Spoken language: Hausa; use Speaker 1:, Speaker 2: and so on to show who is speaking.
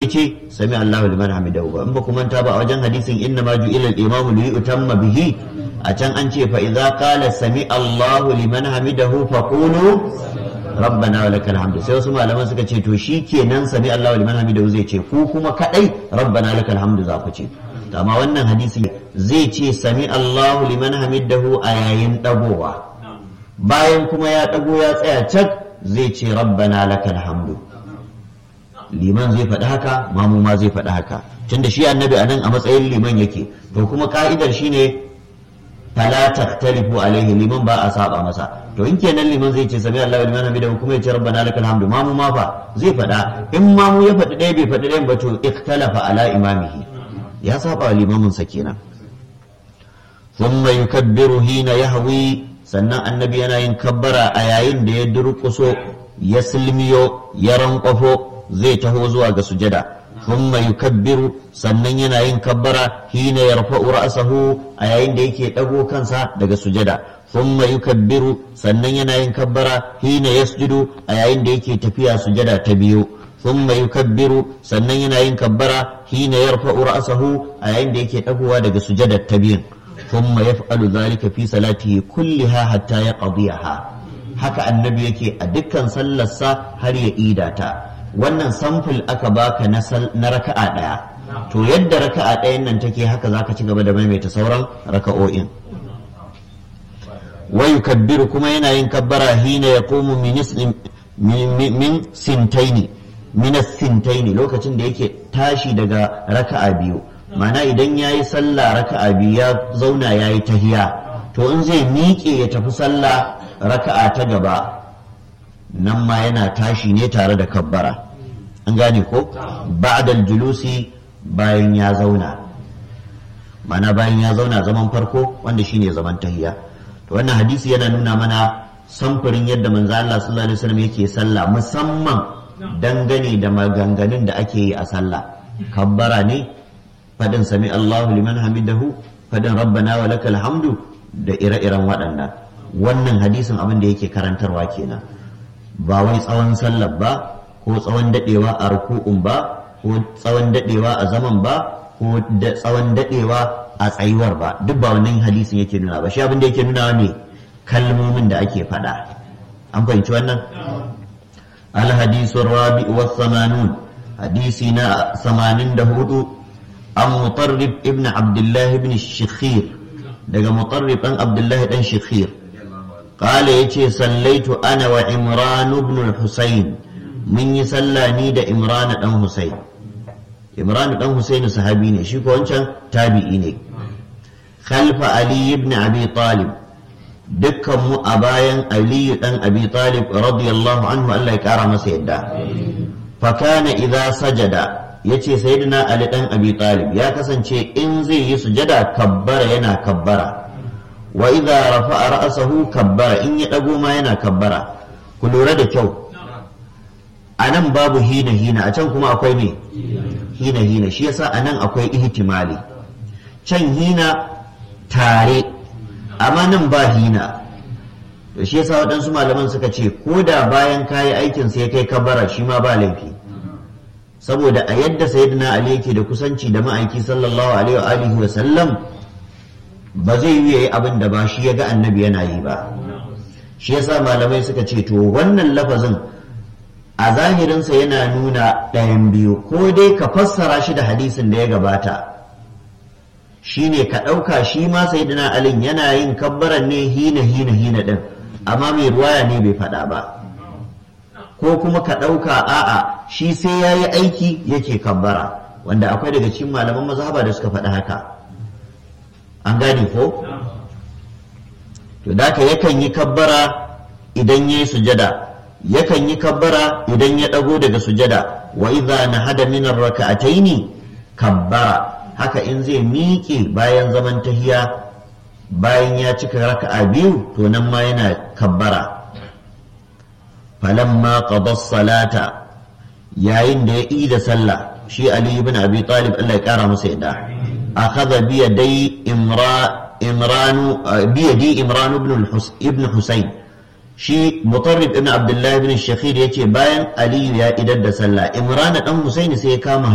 Speaker 1: ce sami Allahu liman hamidahu ba in ba ku manta ba a wajen hadisin inna ma ju'ila al-imamu li yutamma bihi a can an ce fa idza qala sami Allahu liman hamidahu faqulu rabbana wa lakal hamdu sai wasu malaman suka ce to shi kenan sami Allahu liman hamidahu zai ce ku kuma kadai rabbana lakal hamdu za ku ce amma wannan hadisi zai ce sami Allahu liman hamidahu a yayin dagowa bayan kuma ya dago ya tsaya cak zai ce rabbana lakal hamdu liman zai faɗi haka mamu ma zai faɗi haka tunda shi annabi a nan a matsayin liman yake to kuma ka'idar shine fala taktalifu alaihi liman ba a saba masa to in kenan liman zai ce sami Allahu liman hamidahu kuma ya ce rabbana lakal hamdu mamu ma fa zai faɗa in mamu ya faɗi ɗaya bai faɗi ɗayan ba to ikhtalafa ala imamihi ya saba wa limamin sa kenan thumma yukabbiru hina yahwi sannan annabi yana yin kabbara a yayin da ya durƙuso ya silmiyo ya rankwafo zai taho zuwa ga sujada thumma yukabbiru sannan yana yin kabbara hina yarfa'u ra'sahu a yayin da yake dago kansa daga sujada thumma yukabbiru sannan yana yin kabbara hina yasjudu a yayin da yake tafiya sujada ta biyu thumma yukabbiru sannan yana yin kabbara hina yarfa'u ra'sahu a yayin da yake dagowa daga sujada ta biyu thumma yaf'alu dhalika fi salatihi kulliha hatta yaqdiyaha haka annabi yake a dukkan sallarsa har ya idata wannan samfil aka baka na raka'a ɗaya to yadda raka'a ɗayan nan take haka zaka ci gaba da maimaita sauran raka'o'in wa yukabbiru kuma yana yin kabbara hina yaqumu min min sintaini min sintaini lokacin da yake tashi daga raka'a biyu mana idan yayi sallah raka'a biyu ya zauna yayi tahiya to in zai miƙe ya tafi sallah raka'a ta gaba nan ma yana tashi ne tare da kabbara an gane ko ba'dal julusi bayan ya zauna mana bayan ya zauna zaman farko wanda shine zaman tahiya to wannan hadisi yana nuna mana samfurin yadda manzo Allah sallallahu alaihi wasallam yake sallah musamman dangane da maganganun da ake yi a sallah kabbara ne fadin sami Allahu liman hamidahu fadin rabbana wa lakal hamdu da ire-iren waɗannan wannan hadisin abin da yake karantarwa kenan ba wai tsawon sallar ba ko tsawon dadewa a ruku'un ba ko tsawon dadewa a zaman ba ko da tsawon dadewa a tsayuwar ba duk ba wannan hadisin yake nuna ba shi abin da yake nuna ne kalmomin da ake faɗa an fahimci wannan الحديث الرابع والثمانون حديثنا ثمانين دهود عن مطرب ابن عبد الله بن الشخير دقى مطرب عن عبد الله بن الشخير قال يتي صليت انا وعمران بن الحسين من يصلى نيد عمران بن حسين عمران بن حسين صحابي ne shi ko wancan tabi'i ne خلف علي بن ابي طالب dukkan mu a bayan aliyu dan abi talib radiyallahu anhu Allah ya kara masa yadda fa kana idza sajada yace sayyidina ali dan abi talib ya kasance in zai yi sujada kabbara yana kabbara wa idza rafa'a ra'sahu kabbara in ya dago ma yana kabbara ku lura da kyau anan babu hina hina a can kuma akwai me hina hina shi yasa anan akwai ihtimali can hina tare amma nan ba hina to shi yasa waɗansu malaman suka ce ko da bayan kayi aikin sai kai kabara shi ma ba laifi saboda a yadda sayyidina ali yake da kusanci da ma'aiki sallallahu alaihi wa alihi wa sallam ba zai yi yayi abin da ba shi ya ga annabi yana yi ba shi yasa malamai suka ce to wannan lafazin a zahirinsa yana nuna ɗayan biyu ko dai ka fassara shi da hadisin da ya gabata shine ka ɗauka shi ma sayyidina alin yana yin kabbaran ne hina hina hina ɗin amma mai ruwaya ne bai faɗa ba ko kuma ka ɗauka a'a shi sai ya yi aiki yake kabbara wanda akwai daga cikin malaman mazhaba da suka faɗi haka an gane ko to da ka yakan yi kabbara idan ya yi sujada yakan yi kabbara idan ya ɗago daga sujada wa idza nahada min ar-raka'ataini kabbara haka in zai miƙe bayan zaman tahiya bayan ya cika raka'a biyu to nan ma yana kabbara falamma qada salata yayin da ya yi da sallah shi ali ibn abi talib Allah ya kara masa yadda akhadha bi yadai imra imran bi yadi imran ibn ibn husayn shi mutarrib ibn abdullah ibn shakhir yace bayan ali ya idar da sallah imran dan husayn sai ya kama